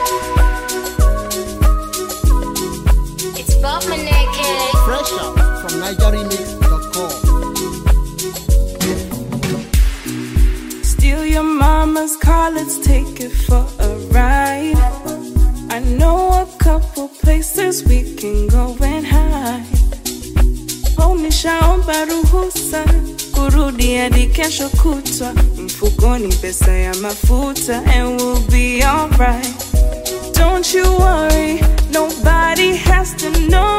It's Bob Maneke. Fresh out from NigerRemix.com. Steal your mama's car, let's take it for a ride. I know a couple places we can go and hide. Oh, nishaomba ruhusa kurudi hadi kesho kutwa, mfukoni pesa ya mafuta, and we'll be alright. Don't you worry, nobody has to know.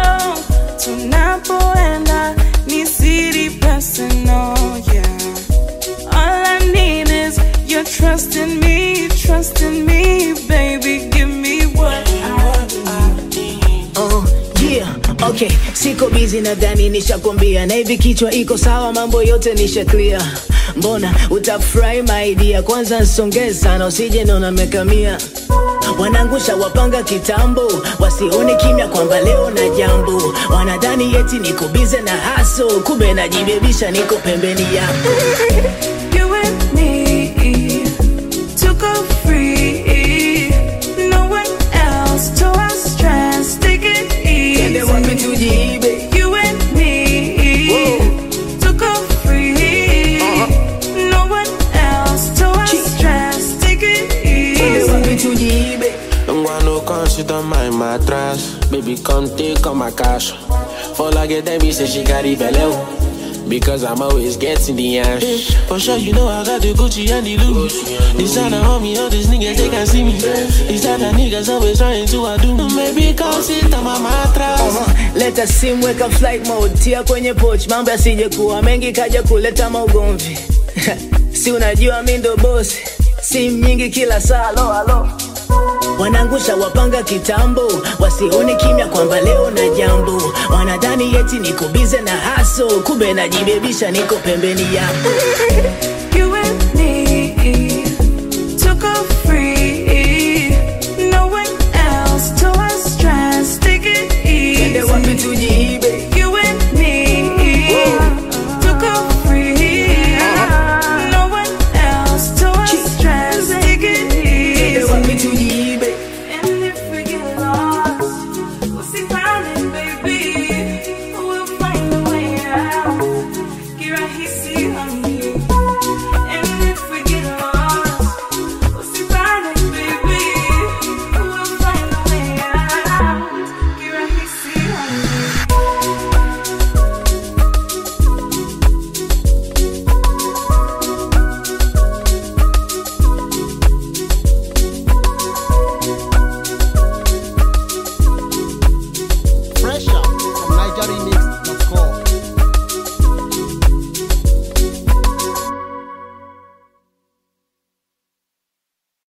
Tunapoenda ni siri personal, yeah. All I need is your trust in me, trust in me, baby. Give me what I need. Oh, yeah, okay. Siko busy nadhani nishakwambia na hivi kichwa iko sawa, mambo yote nisha clear. Mbona utafurahi my dear, kwanza nsongee sana usije naona mekamia wanangusha wapanga kitambo, wasione kimya kwamba leo na jambo. Wanadhani eti niko bize na haso, kumbe najibebisha, niko pembeni yako. You and me to go free. No one else to our stress. Take it Twende wapi easy. tujiibe? You and me to go free. No one else to our stress. Take it Twende easy. wapi tujiibe? Don't want no come sit on my mattress. Baby, come take all my cash. For like a Debbie say she got it below. Because I'm always getting the ash. For sure, you know I got the Gucci and the Louis. This time I homie, all these niggas, they can see me. These other niggas always trying to outdo me. Maybe come sit on my mattress. Uh-huh. Leta simu weka flight mode, tia kwenye poch, mambo yasije kuwa mengi kaja kuleta maugomvi. si unajua mi ndo boss, simu nyingi kila saa, alo alo. Wanangusha wapanga kitambo, wasione kimya kwamba leo na jambo. Wanadhani eti niko bize na haso, kumbe najibebisha, niko pembeni yako. You and me to go free. No one else to our stress. Take it Twende wapi easy. tujiibe? You and me to go free. No one else to our stress. Take it Twende wapi easy. tujiibe?